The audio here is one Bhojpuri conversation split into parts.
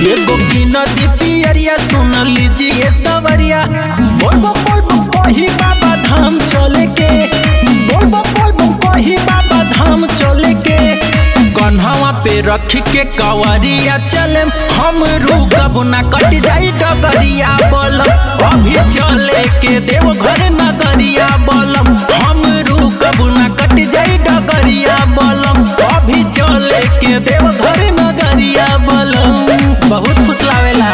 एगो की नदी पियरिया सुन लीजिए सवरिया बोलबो बोलबो कही बाबा धाम चले के बोलबो बोलबो कही बाबा धाम चले के कन्हवा पे रख के कवरिया चले हम रुकब ना कट जाई डगरिया बोलम अभी चले के देव घर नगरिया बोलम हम रुकब ना कट जाई डगरिया बोलम अभी चले के देव घर नगरिया बोलम बहुत खुश लावेला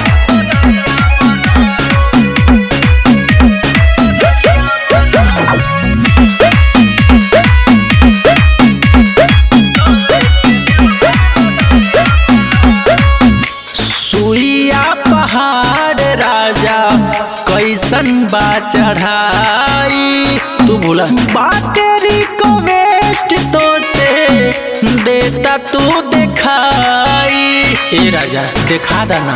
सुइया पहाड़ राजा कैसन बा चढ़ाई तू बोला बाटेरी को वेस्ट तो से देता तू दिखाई ए राजा दिखा देना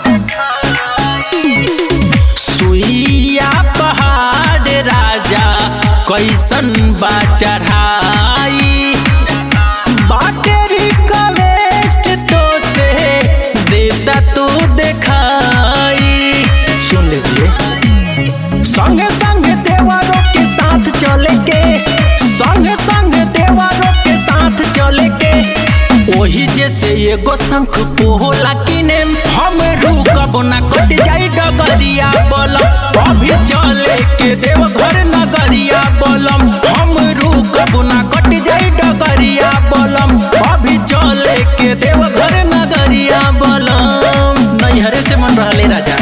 सुइया पहाड़ राजा कैसन बा चढ़ाई बाटेरी का वेस्ट तो से देता तू दिखाई सुन लीजिए संगे संगे देवरों के साथ चले के संगे संगे देवरों के साथ चले के ओही जैसे एगो शंख पोला किने हम रुकब ना कट जाई डगरिया बोलम अभी चले के देव घर नगरिया बोलम हम रुकब ना कट जाई डगरिया बोलम अभी चले के देव घर नगरिया बोलम नैहरे से मन रहले राजा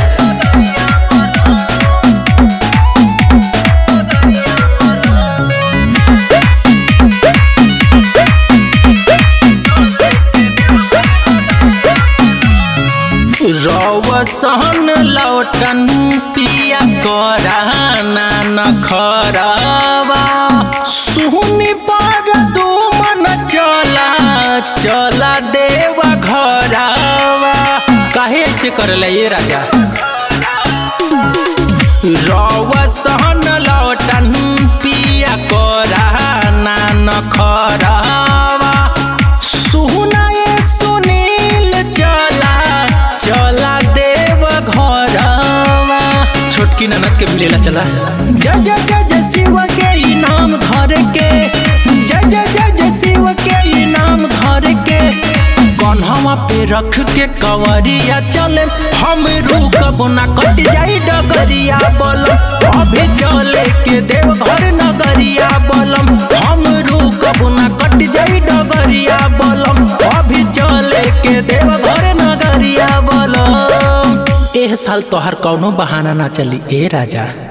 रौसन लौटन पिया कराना न खरावा सुनी पर दू मन चला चला देवा घरावा काहे ऐसे करले ये राजा रौसन लौटन पिया कराना न खरावा सुना ये सुनील चला चला देव घरवा छोटकी ननद के मिलेला चला जय जय जय जय शिव के इनाम घर के जय जय जय जय शिव के इनाम घर के कन्हवा पे रख के कवरिया चले हम रुकब ना कट जाई डगरिया बोलम अभी चले के देव घर नगरिया बोलम हम रुकब ना कट जाई डगरिया बोलम अभी चले के देव घर नगरिया बोलम एह साल तोहर कौनो बहाना ना चली ए राजा